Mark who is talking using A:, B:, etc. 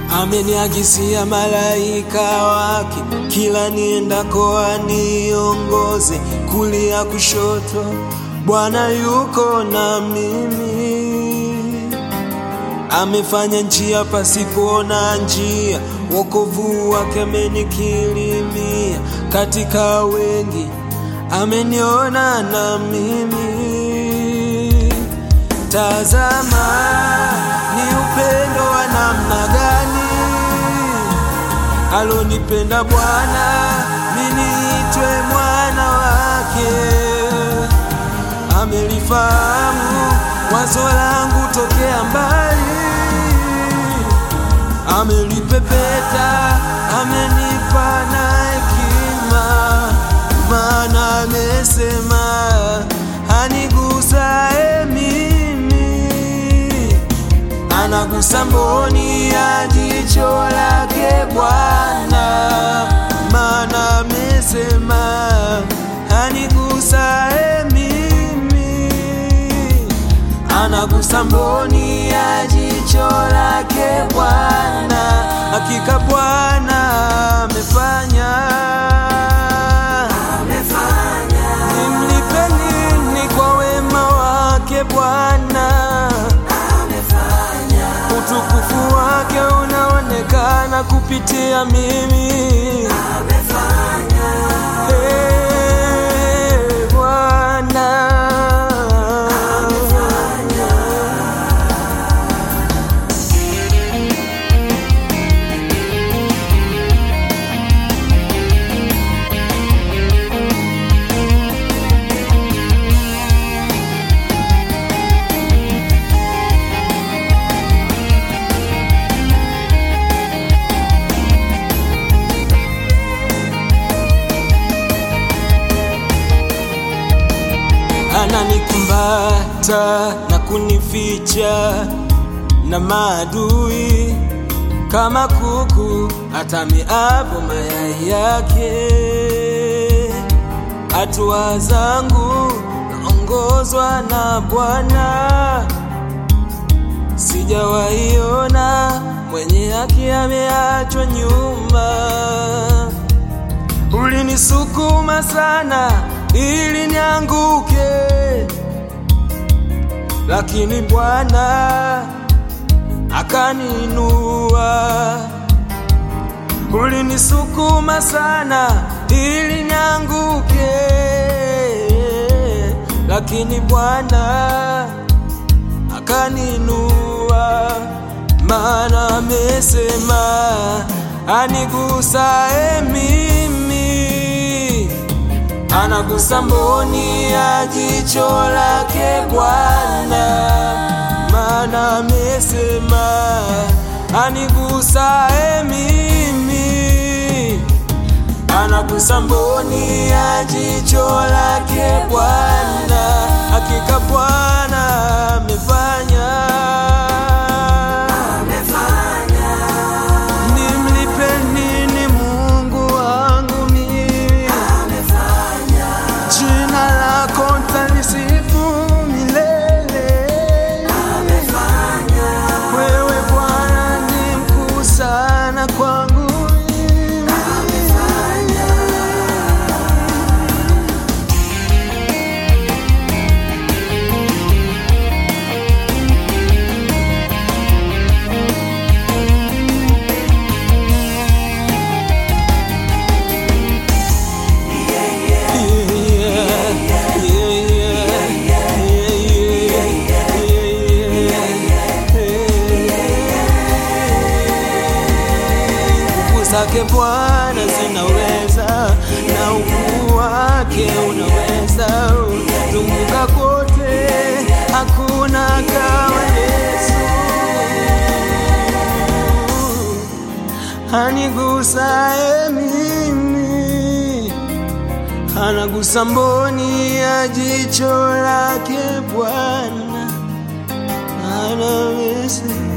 A: ameniagisia malaika wake, kila niendako aniongoze, kulia kushoto, Bwana yuko na mimi. Amefanya njia pasipoona njia, wokovu wake amenikirimia. Katika wengi ameniona na mimi. Tazama ni upendo wa namna gani alonipenda Bwana, mimi niitwe mwana wake. Amelifahamu wazo langu tokea mbali, amelipepeta, amenipa na hekima, maana amesema anigusae mimi, anagusa mboni ya jicho lake Bwana, maana amesema anigusae mimi, anagusa mboni ya jicho lake Bwana, hakika Bwana amefanya nimlipe nini kwa wema wake Bwana? Utukufu wake unaonekana kupitia mimi. Eh, Bwana. Ananikumbata na kunificha na maadui kama kuku atamiapo mayai yake. Hatua zangu naongozwa na Bwana, sijawaiona mwenye haki ameachwa nyuma. Ulinisukuma sana ili nianguke, lakini Bwana akaninua. Ulinisukuma sana ili nianguke, lakini Bwana akaninua, maana amesema anigusae mimi anagusa mboni ya jicho lake Bwana, maana amesema anigusae mimi, anagusa mboni ya jicho lake Bwana, hakika Bwana amefanya nimlipe nini Mungu wangu mimi? Jina lako nitalisifu milele. Wewe Bwana ni mkuu sana kwangu mimi. Nguvu zake Bwana zinaweza na ukuu wake unaweza zunguka kote, hakuna kama Yesu. Anigusae mimi, anagusa mboni ya jicho lake Bwana, anaweza